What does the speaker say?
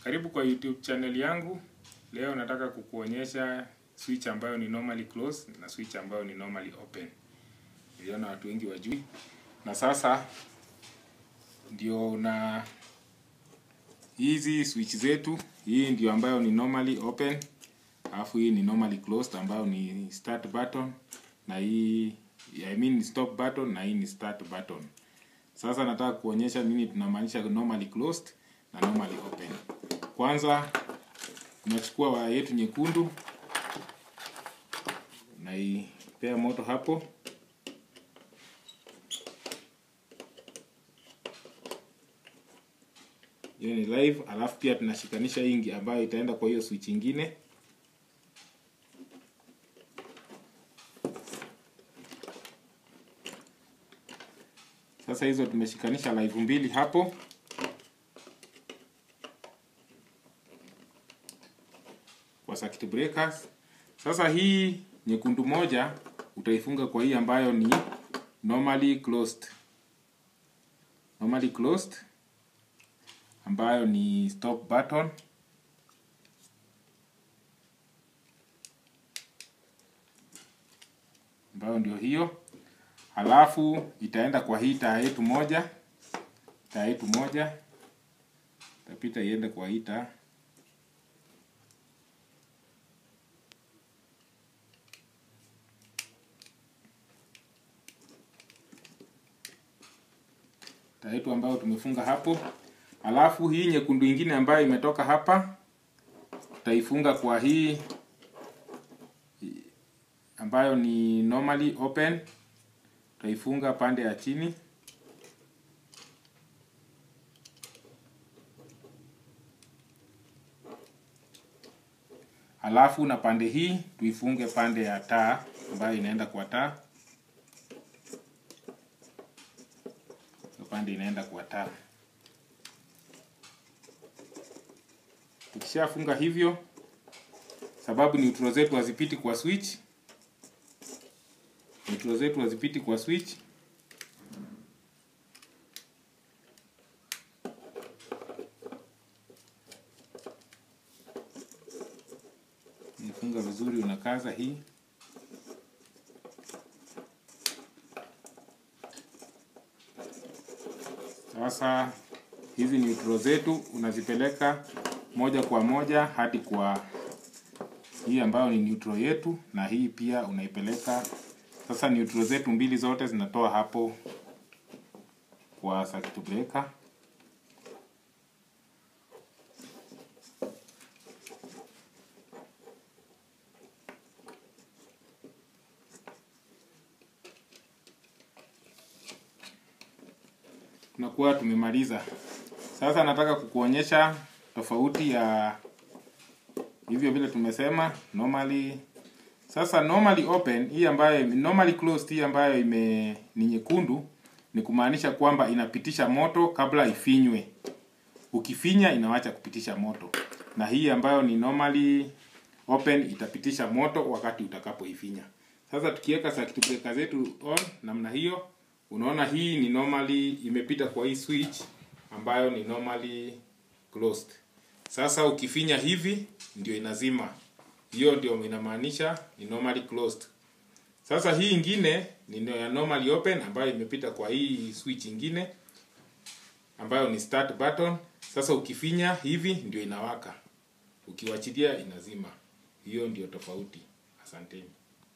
Karibu kwa YouTube channel yangu. Leo nataka kukuonyesha switch ambayo ni normally closed na switch ambayo ni normally open. Niliona watu wengi wajui. Na sasa ndio na hizi switch zetu, hii ndio ambayo ni normally open, alafu hii ni normally closed ambayo ni start button na hii I mean stop button na hii ni start button. Sasa nataka kuonyesha nini tunamaanisha normally closed na normally open. Kwanza tunachukua waya yetu nyekundu naipea moto hapo. Hiyo ni live, alafu pia tunashikanisha hii ambayo itaenda kwa hiyo switch ingine. Sasa hizo tumeshikanisha live mbili hapo. Kwa circuit breakers. Sasa hii nyekundu moja utaifunga kwa hii ambayo ni normally closed. Normally closed ambayo ni stop button. Ambayo ndio hiyo. Halafu itaenda kwa hii taa yetu moja, taa yetu moja itapita iende kwa hii taa. Taa yetu ambayo tumefunga hapo. Halafu hii nyekundu ingine ambayo imetoka hapa tutaifunga kwa hii ambayo ni normally open tutaifunga pande ya chini. Halafu na pande hii tuifunge pande ya taa ambayo inaenda kwa taa. Pande inaenda kwa taa. Tukishafunga hivyo, sababu neutral zetu hazipiti kwa switch, neutral zetu hazipiti kwa switch. Nifunga vizuri, unakaza hii. Sasa hizi neutral zetu unazipeleka moja kwa moja hadi kwa hii ambayo ni neutral yetu, na hii pia unaipeleka sasa. Neutral zetu mbili zote zinatoa hapo kwa circuit breaker. Tunakuwa tumemaliza. Sasa nataka kukuonyesha tofauti ya hivyo vile tumesema normally. Sasa normally open hii ambayo normally closed hii ambayo ime ni nyekundu ni kumaanisha kwamba inapitisha moto kabla ifinywe. Ukifinya inawacha kupitisha moto, na hii ambayo ni normally open itapitisha moto wakati utakapoifinya. Sasa tukiweka circuit breaker zetu on namna hiyo, unaona hii ni normally imepita kwa hii switch ambayo ni normally closed. Sasa ukifinya hivi ndio inazima. Hiyo ndio inamaanisha ni normally closed. Sasa hii ingine ni ya normally open ambayo imepita kwa hii switch ingine ambayo ni start button. Sasa ukifinya hivi ndio inawaka. Ukiwachilia inazima. Hiyo ndio tofauti. Asanteni.